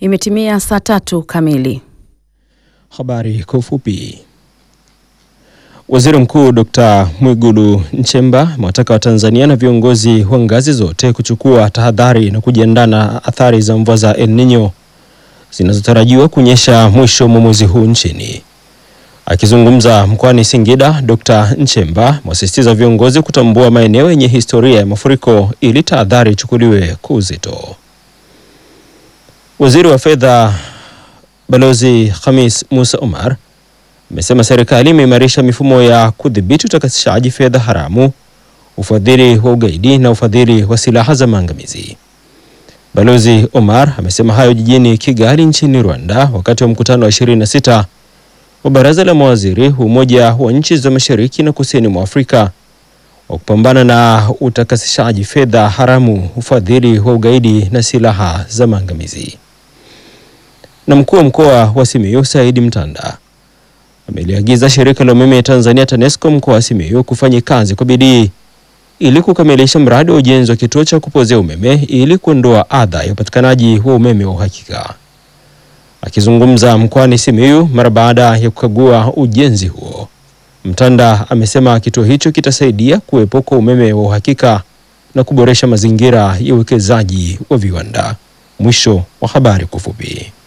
Imetimia saa tatu kamili. Habari kwa ufupi. Waziri Mkuu Dr. Mwigulu Nchemba amewataka Watanzania na viongozi wa ngazi zote kuchukua tahadhari na kujiandaa na athari za mvua za El Nino zinazotarajiwa kunyesha mwisho mwa mwezi huu nchini. Akizungumza mkoani Singida, Dr. Nchemba amewasisitiza viongozi kutambua maeneo yenye historia ya mafuriko ili tahadhari ichukuliwe kwa uzito. Waziri wa Fedha Balozi Khamis Musa Omar amesema serikali imeimarisha mifumo ya kudhibiti utakasishaji fedha haramu, ufadhili wa ugaidi na ufadhili wa silaha za maangamizi. Balozi Omar amesema hayo jijini Kigali nchini Rwanda wakati wa mkutano wa 26 wa baraza la mawaziri wa Umoja wa nchi za Mashariki na Kusini mwa Afrika wa kupambana na utakasishaji fedha haramu, ufadhili wa ugaidi na silaha za maangamizi. Na mkuu wa mkoa wa Simiyu Saidi Mtanda ameliagiza shirika la umeme Tanzania TANESCO mkoa wa Simiyu kufanya kazi kwa bidii ili kukamilisha mradi wa ujenzi wa kituo cha kupozea umeme ili kuondoa adha ya upatikanaji wa umeme wa uhakika. Akizungumza mkoani Simiyu mara baada ya kukagua ujenzi huo, Mtanda amesema kituo hicho kitasaidia kuwepo kwa umeme wa uhakika na kuboresha mazingira ya uwekezaji wa viwanda. Mwisho wa habari kwa ufupi.